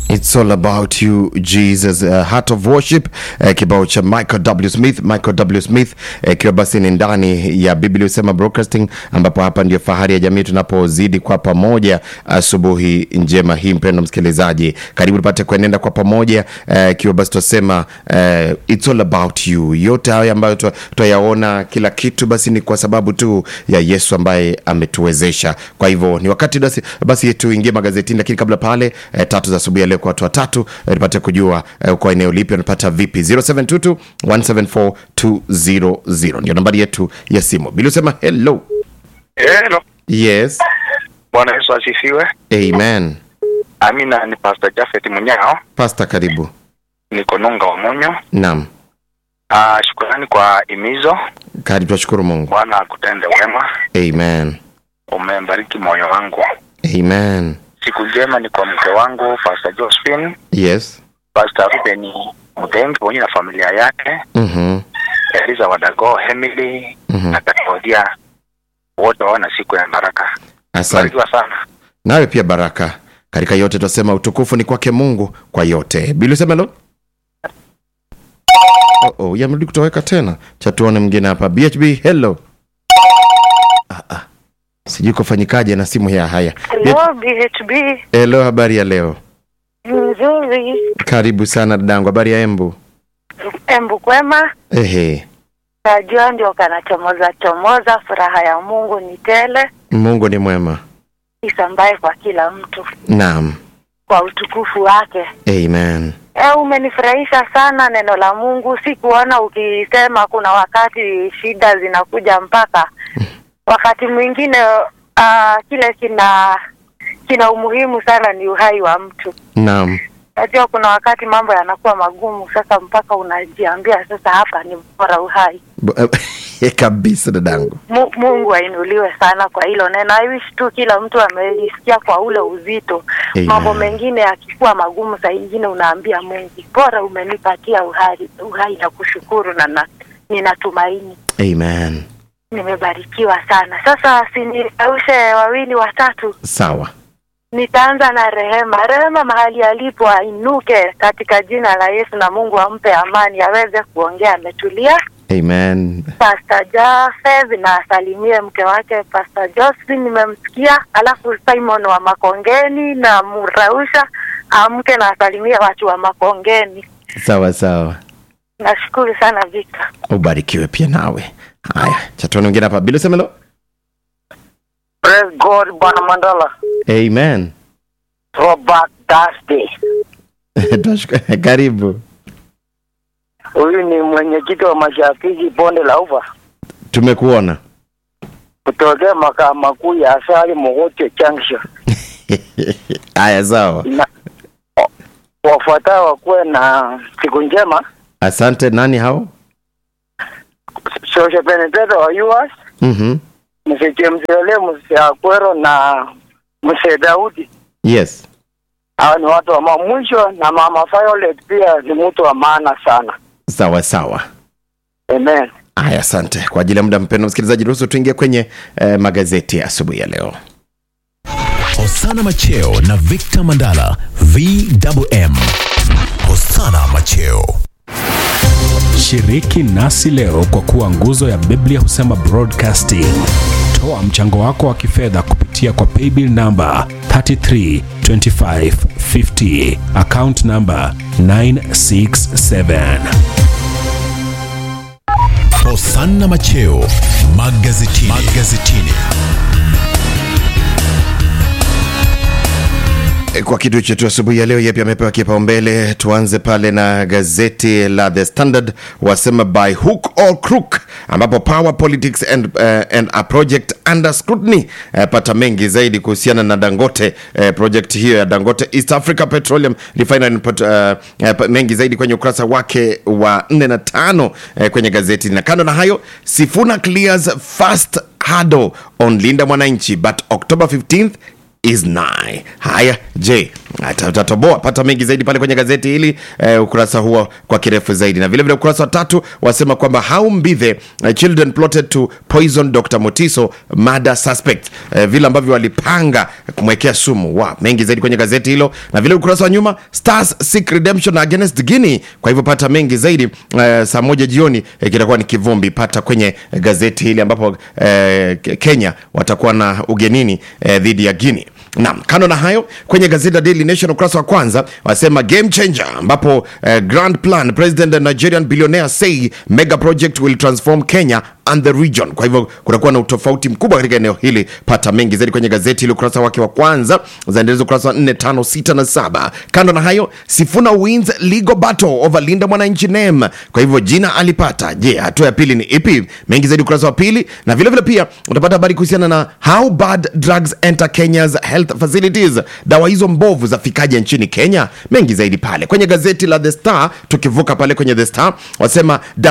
It's all about you Jesus, uh, heart of worship uh, kibao cha Michael W Smith, Michael W Smith ikiwa uh, basi ni ndani ya Biblia usema broadcasting, ambapo hapa ndio fahari ya jamii tunapozidi kwa pamoja asubuhi uh, njema hii. Mpendo msikilizaji, karibu tupate kuenenda kwa pamoja ikiwa uh, basi tunasema uh, it's all about you. Yote haya ambayo tutayaona kila kitu basi ni kwa sababu tu ya Yesu ambaye ametuwezesha. Kwa hivyo ni wakati basi, basi tuingie magazetini, lakini kabla pale uh, tatu za asubuhi ya leo kwa watu watatu tupate kujua uh, kwa eneo lipi wanapata vipi 0722 174 200 ndio nambari yetu ya simu bili usema hello Hello. yes Bwana Yesu asifiwe. amen Amina, ni Pastor Jafet Munyao, pasta karibu niko Nunga wa Munyo. naam Ah, shukrani kwa imizo. karibu tunashukuru mungu Bwana akutende wema, amen umembariki moyo wangu. amen Siku njema ni kwa mke wangu Pastor Josephine, yes Pastor Ruben Mudengi pamoja na familia yake, mhm Eliza Wadago, Emily Mhm. na Katodia, wote wawe na siku ya baraka. asante Barikiwa sana. nawe pia baraka katika yote tunasema utukufu ni kwake mungu kwa yote bili usema lo oh, oh, yamerudi kutoweka tena cha tuone mwingine hapa bhb hello ah, ah. sijui kufanyikaje na simu ya haya Hello, BHB. hello habari ya leo Nzuri. karibu sana dadangu habari ya embu Embu kwema. ehe Najua ndio kanachomoza chomoza. Furaha ya Mungu ni tele, mungu ni mwema isambaye kwa kila mtu naam kwa utukufu wake. amen E, umenifurahisha sana neno la Mungu. Sikuona ukisema kuna wakati shida zinakuja mpaka wakati mwingine uh, kile kina kina umuhimu sana ni uhai wa mtu. naam Najua kuna wakati mambo yanakuwa magumu, sasa mpaka unajiambia sasa, hapa ni bora uhai. Bo- kabisa dadangu Mu- Mungu ainuliwe sana kwa hilo neno. I wish tu kila mtu amelisikia kwa ule uzito. Amen. Mambo mengine yakikuwa magumu, saa ingine unaambia Mungu, bora umenipatia uhai, uhai na kushukuru na, na ninatumaini amen nimebarikiwa sana. Sasa sinikaushe wawili watatu, sawa nitaanza na Rehema. Rehema mahali alipo ainuke katika jina la Yesu, na Mungu ampe amani, aweze kuongea ametulia. amen Pastor Jafeth na asalimie mke wake Pastor Josephine, nimemsikia. Alafu Simon wa Makongeni na Murausha amke na asalimie watu wa Makongeni. sawa sawa Nashukuru sana Victor. ubarikiwe pia nawe haya chatuone mwingine hapa bila semelo Praise God, Bwana Mandala. amen Throwback Thursday. Tunashukuru. karibu Huyu ni mwenyekiti wa mashabiki bonde la ufa tumekuona kutokea makao makuu ya Asali Mogote Junction. haya sawa Na wafuatao wakuwe na siku njema. asante nani hao Shoshe Benedetto wa US, mm-hmm. Mzee James Ole, Mzee Akwero na Mzee Daudi. yes Hawa ni watu wa ma- mwisho, na mama Violet pia ni mtu wa maana sana. sawa sawa Amen. haya asante kwa ajili ya muda mpendo msikilizaji ruhusu tuingie kwenye eh, magazeti ya asubuhi ya leo Hosana Macheo na Victor Mandala VMM. Hosana Macheo. Shiriki nasi leo kwa kuwa nguzo ya Biblia husema broadcasting. Toa mchango wako wa kifedha kupitia kwa paybill namba 332550 account namba 967. Hosana Macheo magazetini. magazetini. kwa kitu chetu asubuhi ya leo yepi amepewa kipaumbele tuanze pale na gazeti la the standard wasema by hook or crook ambapo power politics and, uh, and a project under scrutiny uh, pata mengi zaidi kuhusiana na dangote uh, project hiyo ya dangote east africa petroleum refinery uh, uh, mengi zaidi kwenye ukurasa wake wa 4 na tano uh, kwenye gazeti na kando na hayo sifuna clears first hurdle on linda mwananchi but october 15th is nigh haya je Ata- utatoboa pata mengi zaidi pale kwenye gazeti hili eh, ukurasa huo kwa kirefu zaidi na vilevile ukurasa wa tatu wasema kwamba how mbithe eh, children plotted to poison dr motiso murder suspect eh, vile ambavyo walipanga kumwekea sumu wa mengi zaidi kwenye gazeti hilo na vile ukurasa wa nyuma stars seek redemption against guinea kwa hivyo pata mengi zaidi eh, saa moja jioni eh, kitakuwa ni kivumbi pata kwenye gazeti hili ambapo eh, kenya watakuwa na ugenini eh, dhidi ya guinea Naam, kando na hayo kwenye gazeti la Daily Nation ukurasa wa kwanza wasema game changer, ambapo eh, grand plan president and Nigerian billionaire say mega project will transform Kenya and the region. Kwa hivyo kutakuwa na utofauti mkubwa katika eneo hili. Pata mengi zaidi kwenye gazeti hili ukurasa wake wa kwanza, zaendeleza ukurasa wa 4, 5, 6 na 7. Kando na hayo, Sifuna wins legal battle over Linda Mwananchi name. Kwa hivyo jina alipata. Je, hatua ya pili ni ipi? Mengi zaidi ukurasa wa pili, na vile vile pia utapata habari kuhusiana na how bad drugs enter Kenya's health facilities. Dawa hizo mbovu zafikaje nchini Kenya? Mengi zaidi pale kwenye gazeti la The Star. Tukivuka pale kwenye The Star wasema